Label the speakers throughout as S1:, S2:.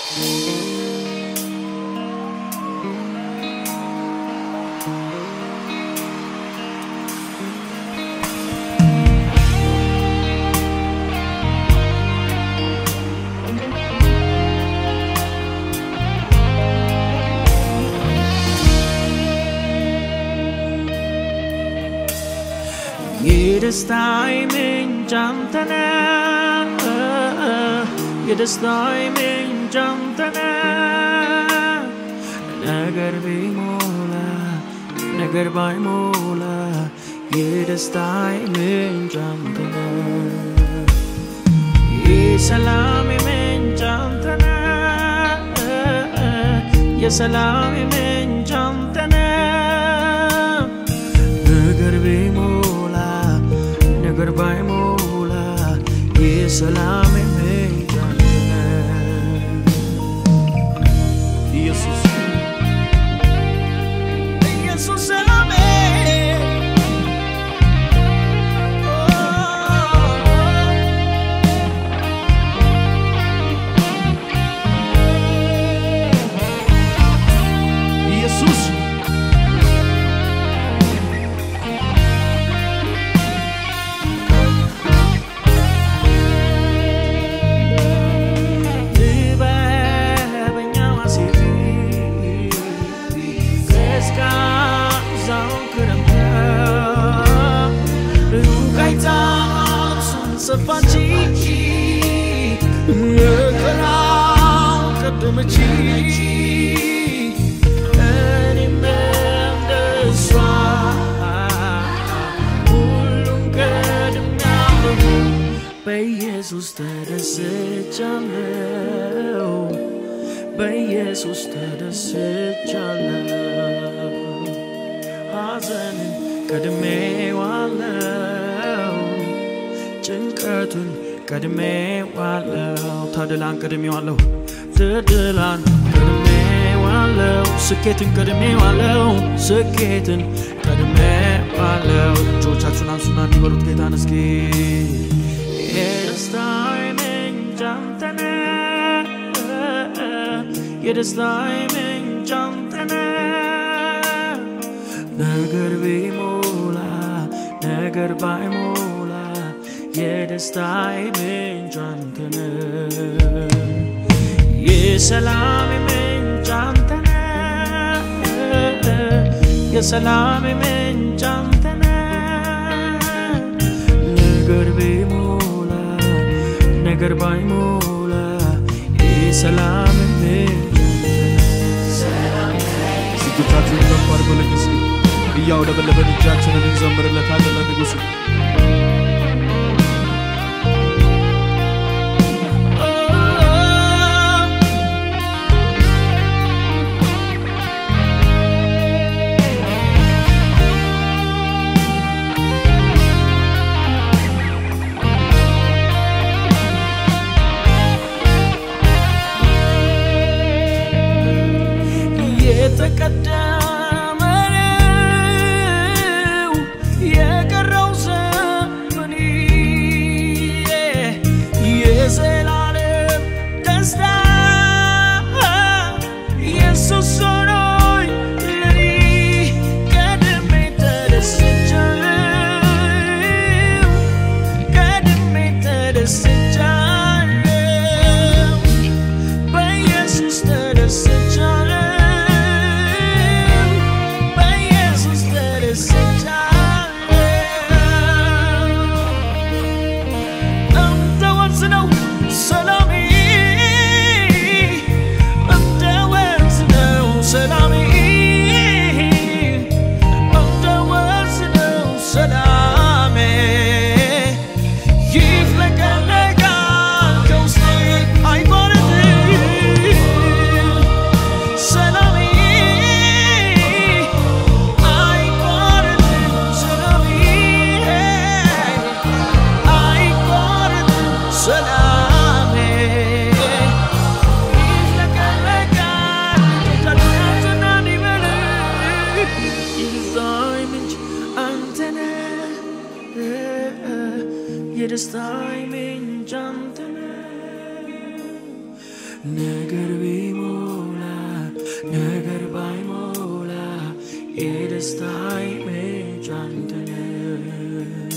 S1: የደስታዬ ምንጭ አንተ ነህ፣ የደስታዬ ምንጭ አንተ ነህ። ነገር ቢሞላ ነገር ባይሞላ የደስታዬ ምንጭ አንተ ነህ። የሰላሜ ምንጭ አንተ ነህ፣ የሰላሜ ምንጭ አንተ ነህ። ነገር ቢሞላ ነገር ባይሞላ የሰላሜ ምንጭ አንተ ነህ። ኢየሱስ ኢየሱስ ሰላሜ ኢየሱስ ጥበበኛው አሴር ቀዝቃዛው ክረምት ሩቅ አይታ እሱን ሰፋች መከራው ቀደመች እኔም እንደሷ ሁሉን ቀድሜያለሁ በኢየሱስ ተደስቻለሁ በኢየሱስ ተደስቻለሁ ሐዘንን ቀድሜዋለሁ ጭንቀቱን ቀድሜዋለሁ ተድላን ቀድሜዋለሁ ትድላን ቀድሜዋለሁ ስኬትን ቀድሜዋለሁ ስኬትን ቀድሜዋለሁ እጆቻችሁን አንሱና እንዲበሉት ጌታን እስኪ የደስታዬ ምንጭ አንተ ነህ የደስታዬ ምንጭ አንተ ነህ ነገር ቢሞላ ነገር ባይሞላ የደስታዬ ምንጭ አንተ ነህ የሰላሜ ምንጭ አንተ ነህ የሰላሜ ምንጭ አንተ ነህ ነገር ቢሞላ ነገር ባይሞላ የሰላሜ ምንጭ
S2: እጆቻችሁን ከፍ አድርጎ ለንጉሥ እያውለበለበን እጃችንን እንዘምርለታለን ለንጉሥ
S1: የተቀደመ ነው የቀረው ዘመን ነገር ቢሞላ ነገር ባይሞላ የደስታዬ ምንጭ አንተ ነህ።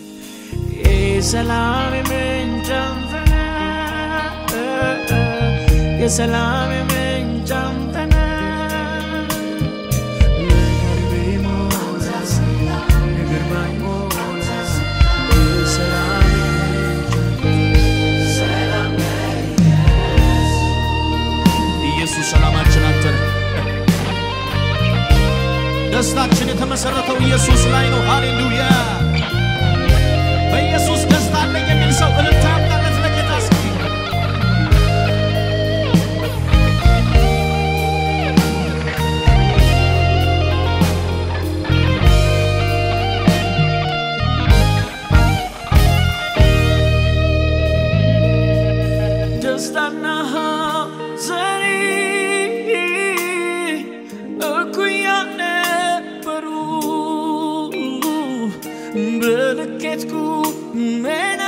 S1: የሰላም ምንጭ አንተ ነህ። የሰላም ምንጭ አንተ ነህ። ነገር ቢሞላ ነገር ባይሞላ የሰላም
S2: ኢየሱስ ሰላማችን አንተ ነህ። ደስታችን የተመሰረተው ኢየሱስ ላይ ነው። ሃሌሉያ! በኢየሱስ ደስታ አለኝ የሚል ሰው እልልታ ያምጣለት ለጌታ እስኪ።
S1: ደስታና ሐዘኔ እኩያ ነበሩ በልኬት ቁመና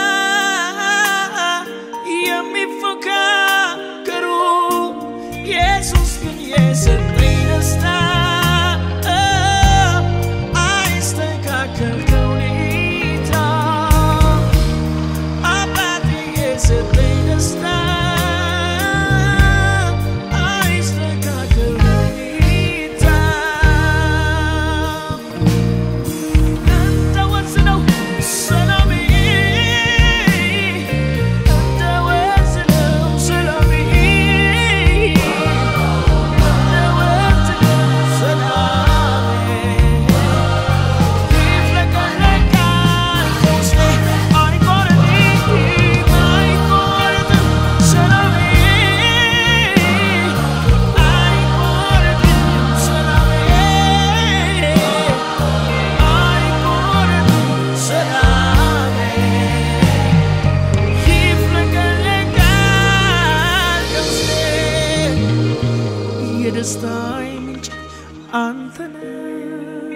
S1: የሚፎካከሩ ኢየሱስ ግን የሰጠኝ ደስታ አይስተካከል ከሁኔታ አባቴ የሰጠኝ ደስታ አይስተካከል ሁኔታ እንደ ወንዝ ነው ሰላሜ እንደ ወንዝ ነው ሰላሜ እንደ ወንዝ ነው ሰላሜ ይፍለቀለቃል ከውስጤ አይቆረጥም አይቆረጥም ሰላሜ አይቆረጥም ሰላሜ አይቆረጥም ሰላሜ ይፍለቀለቃል ከውስጤ የደስታዬ ምንጭ አንተ ነህ።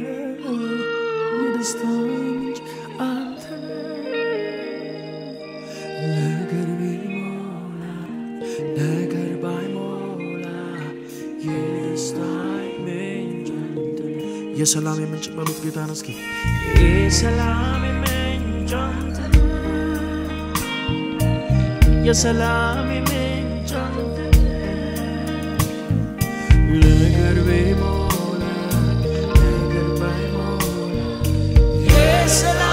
S1: የደስታዬ ምንጭ አንተ ነህ። ነገር ቢሞላ ነገር ባይሞላ የደስታዬ ምንጭ አንተ ነህ።
S2: የሰላም የምንጭ በሉት ጌታን እስኪ
S1: የሰላም ምንጭ አንተ ነህ። የሰላም ምንጭ አንተ ነህ። ነገር ቢሞላ ነገር ባይሞላ የሰላም